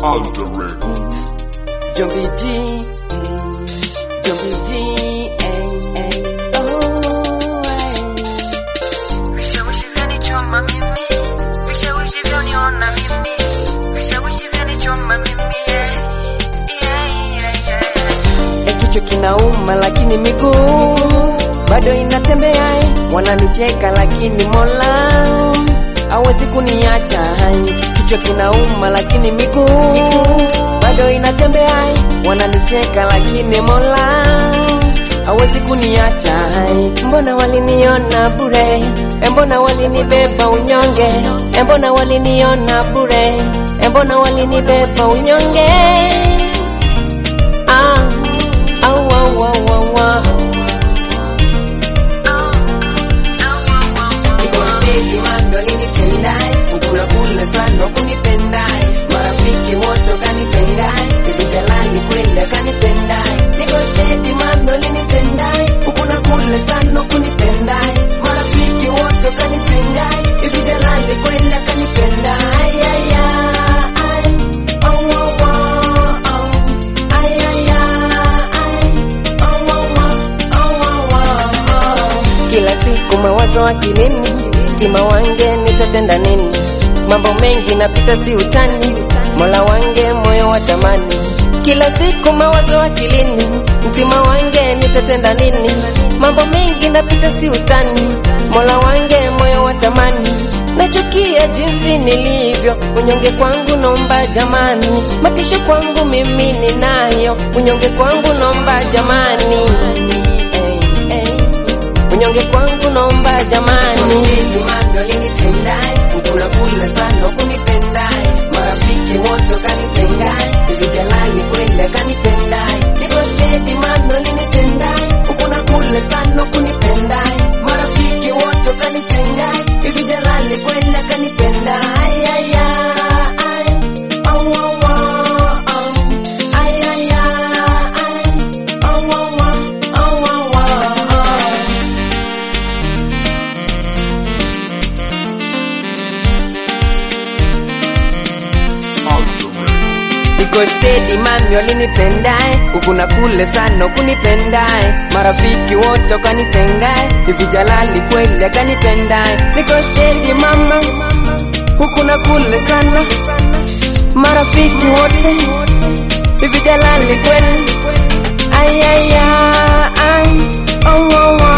Alter Records. Jumpy G, mm, Jumpy G, ay, ay, oh, ay. Vishawishi vyanichoma mimi, vishawishi vyaniona mimi, vishawishi vyanichoma mimi, yeah, yeah, yeah, yeah. Eh, Kichwa kinauma lakini miguu bado inatembea, eh. wananicheka lakini Mola hawezi kuniacha. eh. Kichwa kinauma lakini miguu bado inatembea, eh. wananicheka lakini Mola hawezi kuniacha. eh. Mbona waliniona bure, Eh, mbona walinibeba unyonge, Eh, mbona waliniona bure, Eh, mbona walinibeba unyonge Ah, au, au, au, au, au. Niko steady, mambo alinitendai, kukula kula sana kunipendai, marafiki wote kanipendai, hivi jalani kwenda kanipendai. Niko steady, mambo alinitendai, kukula kula sana kunipendai, marafiki wote kanipendai, hivi jalani kwenda kanipendai. Ay, ay, ay. Oh, oh, oh, oh. Ay, ay, ay. Oh, oh, oh, oh, oh, oh. Kila siku mawazo akilini, mtima wange nitatenda nini? Mambo mengi napita si utani, mola wange moyo wa tamani. Kila siku mawazo akilini, mtima wange nitatenda nini? Mambo mengi napita si utani, mola wange moyo wa tamani. Nachukia jinsi nilivyo, unyonge kwangu nomba jamani, matisho kwangu mimi ninayo, unyonge kwangu nomba jamani. Hey, hey. Unyonge kwangu nomba jamani. Mando alinitendai, kukula kula sana kunipendai, marafiki wote kanitendai, hivi jalani kwenda kanipendai. Niko steady mando alinitendai, kukula kula sana kunipendai, marafiki wote kanitendai, hivi jalani kwenda kanipendai. Ay, ay, ay. Oh, oh, oh, oh. Ay, ay, ay. Oh, oh, oh, oh, oh, oh. Alter Records. Niko steady mami walinitendae huku na kule sana kunipendae marafiki wote kanitengae hivi jalali kweli akanipendae Niko steady mama huku na kule sana marafiki wote hivi jalali kweli ay ay ay ay oh, oh, oh.